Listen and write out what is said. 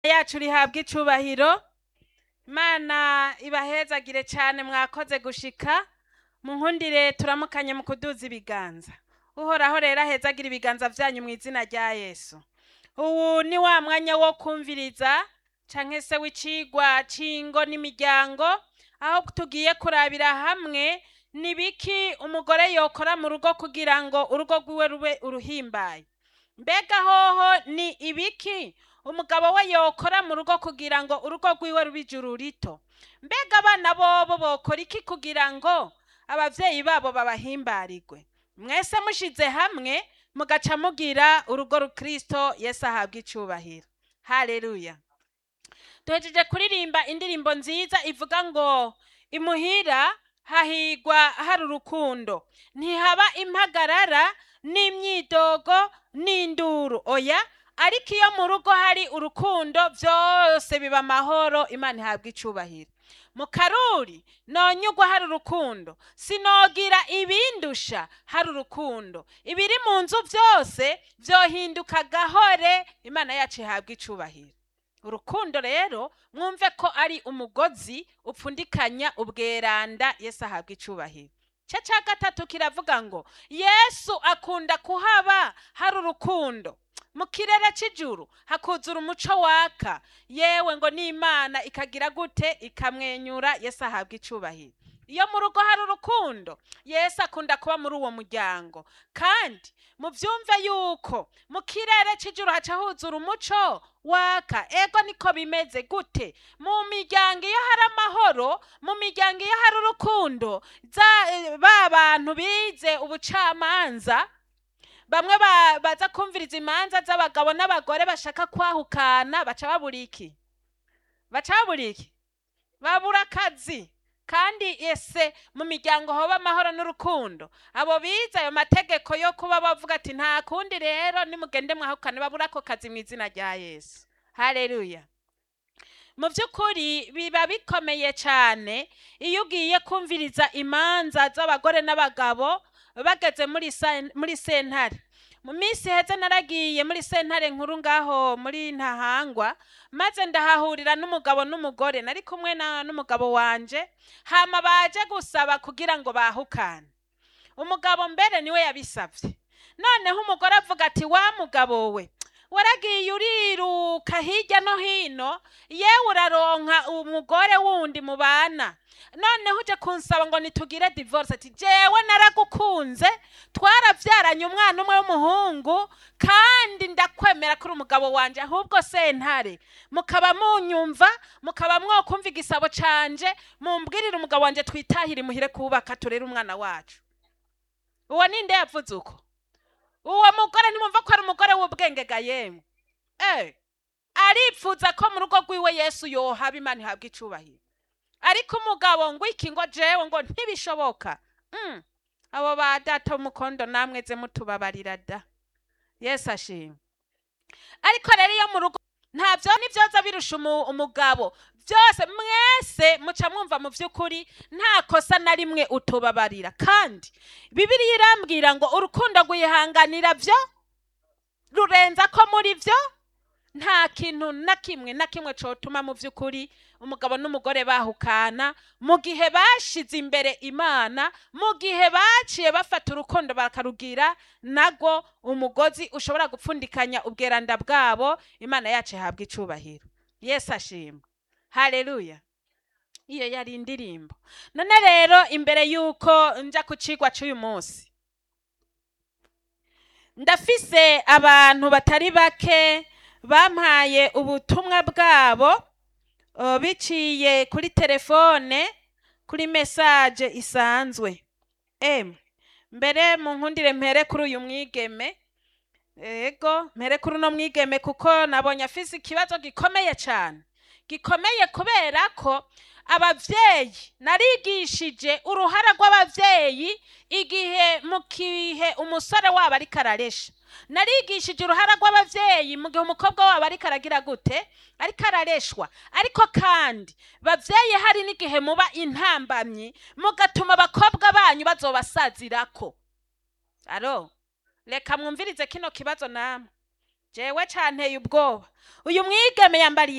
yacu rihabwa icubahiro imana ibahezagire cyane mwakoze gushika mu nkundire turamukanye mu kuduza ibiganza uhoraho rero ahezagira ibiganza byanyu mu izina rya yesu ubu ni wa mwanya wo kumviriza canke se w'icigwa c'ingo n'imiryango aho tugiye kurabira hamwe ni biki umugore yokora mu rugo kugira ngo urugo rwiwe rube uruhimbaye mbega hoho ni ibiki umugabo we yokora mu rugo kugira ngo urugo rwiwe rube ijuru rito mbega abana bobo bokora iki kugira ngo abavyeyi babo babahimbarirwe mwese mushize hamwe mugaca mugira urugo rukristo yesu ahabwa icubahiro haleluya duhejeje kuririmba indirimbo nziza ivuga ngo imuhira hahigwa hari urukundo ntihaba impagarara n'imyidogo n'induru oya ariko iyo mu rugo hari urukundo byose biba amahoro imana ihabwa icubahiro mu karuri nonyugwa hari urukundo sinogira ibindusha hari urukundo ibiri mu nzu byose byohinduka gahore imana yacu ihabwa icubahiro urukundo rero mwumve ko ari umugozi upfundikanya ubweranda yesu ahabwa icubahiro cya cya gatatu kiravuga ngo yesu akunda kuhaba hari urukundo mu kirere cy'ijuru hakuzura umuco waka yewe ngo n'imana ikagira gute ikamwenyura yesu ahabwa icubahiro iyo mu rugo hari urukundo yesu akunda kuba muri uwo muryango kandi mubyumve yuko mu kirere cy'ijuru haca huzura umuco waka ego niko bimeze gute mu miryango iyo hari amahoro mu miryango iyo hari urukundo za- ba bantu bize ubucamanza bamwe ba- baza kumviriza imanza z'abagabo n'abagore bashaka kwahukana baca babura iki baca babura iki babura akazi kandi ese mu miryango hoba amahoro n'urukundo abo bize ayo mategeko yo kuba bavuga ati nta kundi rero nimugende mwahukane babura ako kazi mu izina rya yesu haleluya mu by'ukuri biba bikomeye cyane iyo ugiye kumviriza imanza z'abagore n'abagabo bageze muri sa- muri sentare mu minsi heze naragiye muri sentare nkuru ngaho muri ntahangwa maze ndahahurira n'umugabo n'umugore nari kumwe na n'umugabo wanje hama baje gusaba kugira ngo bahukane umugabo mbere niwe yabisabye noneho umugore avuga ati wa mugabo we waragiye uriruka hirya no hino yewe uraronka umugore wundi mubana noneho uje kunsaba ngo nitugire divorce ati jewe naragukunze twarabyaranye umwana umwe w'umuhungu kandi ndakwemera kuri umugabo wanje ahubwo sentare mukaba munyumva mukaba mwokumva igisabo canje mumbwirire umugabo wanje twitahire imuhire kubaka turere umwana wacu uwo ninde yavuze uko uwo mugore ntimwumva ko ari umugore w'ubwenge ga yemwe eh aripfuza ko mu rugo rwiwe yesu yohaba imana ihabwa icubahiro ariko umugabo ngo iki ngo jewe ngo ntibishoboka mm. abo ba data w'umukondo namwe ze mutubabarira da yesu ashimwe ariko rero iyo mu rugo ntabyo nibyoza birusha umu- umugabo byose mwese muca mwumva mu by'ukuri nta kosa na rimwe utubabarira kandi bibiriya irambwira ngo urukundo rwihanganira byo rurenza ko muri byo nta kintu na kimwe na kimwe cotuma mu by'ukuri umugabo n'umugore bahukana mu gihe bashize imbere imana mu gihe baciye bafata urukundo bakarugira nago umugozi ushobora gupfundikanya ubweranda bwabo imana yacu ihabwa icubahiro yesu ashimwe haleluya iyo yari indirimbo none rero imbere y'uko nja ku cigwa c'uyu munsi ndafise abantu batari bake bampaye ubutumwa bwabo uh, biciye kuri telefone kuri mesaje isanzwe emwe mbere mu nkundire mpere kuri uyu mwigeme ego mpere kuri uno mwigeme kuko nabonye afise ikibazo gikomeye cyane gikomeye kubera ko abavyeyi narigishije uruhara rw'abavyeyi igihe mu kihe umusore wabo ariko araresha narigishije uruhara rw'abavyeyi mu gihe umukobwa wabo ariko aragira gute ariko arareshwa ariko kandi bavyeyi hari n'igihe muba intambamyi mugatuma abakobwa banyu bazobasazirako aro reka mwumvirize kino kibazo namwe jewe canteye ubwoba uyu mwigeme yambariye